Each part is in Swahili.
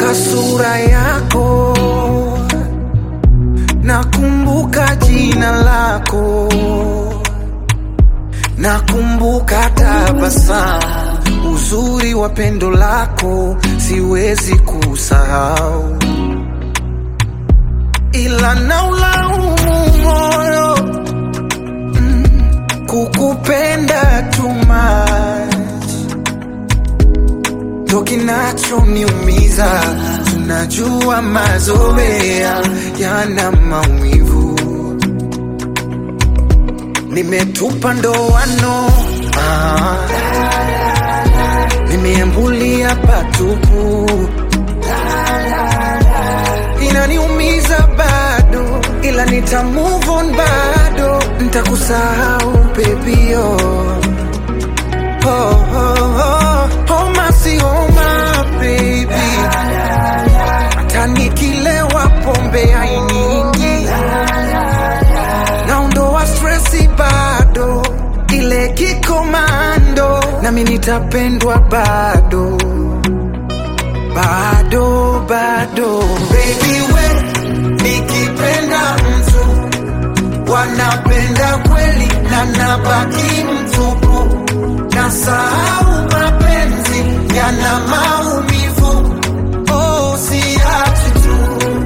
nakumbuka sura yako, nakumbuka jina lako, nakumbuka tabasamu, uzuri wa pendo lako siwezi kusahau, ila naulaumu moyo mm, kukupenda too much ndo kinachoniumiza. Tunajua mazoea yana maumivu, nimetupa ndoano ah, nimeambulia patupu, inaniumiza bado, ila nita move on bado, nitakusahau baby oh. Oh, oh, oh, homa si homa baby, hata nikilewa pombe hainiingi, naondoa stresi bado, ile kikomando, nami nitapendwa bado bado bado, baby we nikipenda mtu wanapenda kweli na nabaki mtupu, nasahau mapenzi yana maumivu. Oh, siachi tu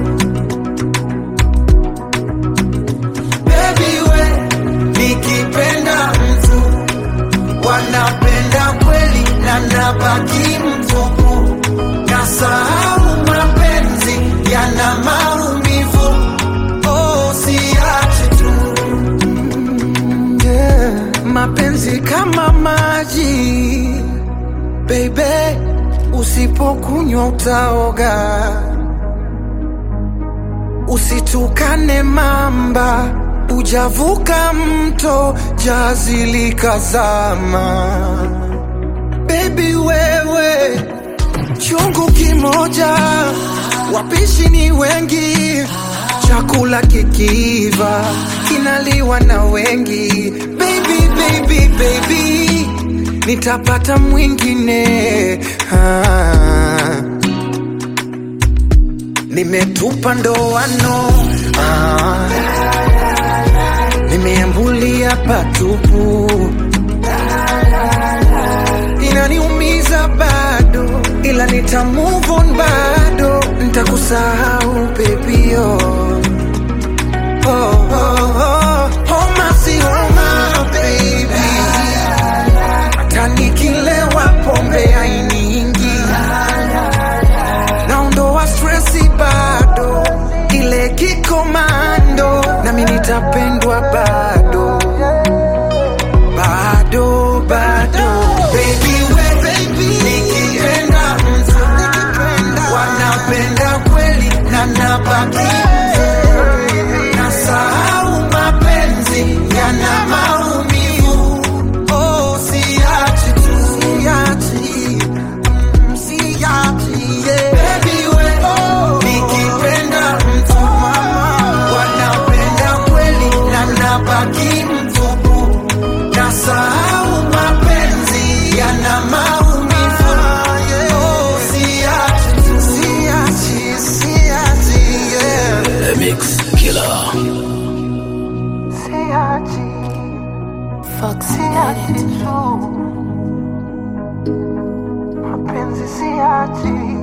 baby we, nikipenda mtu wanapenda kweli na nabaki mtupu, nasahau mapenzi yana maumivu. Oh, siachi tu yeah. Mapenzi kama maji baby, usipokunywa utaoga. Usitukane mamba, ujavuka mto, jazi likazama. Baby wewe, chungu kimoja, wapishi ni wengi, chakula kikiiva kinaliwa na wengi. Baby, baby, baby, nitapata mwingine ah. Nimetupa ndoano ah. Nimeambulia patupu, inaniumiza bado, ila nita move on bado, nitakusahau baby oh. Oh, oh, oh. Homa si homa baby, hata nikilewa pombe hainiingi, naondoa stresi bado, ile kikomando, nami nitapendwa bado bado bado, baby we baby, nikipenda mtu wanapenda kweli na nabaki nasahau mapenzi yana maumivu. Oh, siachi tu, siachi, mm, siachi, yeah. Baby we, nikipenda mtu wanapenda kweli na nabaki mtupu, nasahau mapenzi yana maumivu. Oh, siachi tu, siachi, siachi, yeah. The Mix Killer. Siachi. Fox Siachi Unit. tu mapenzi siachi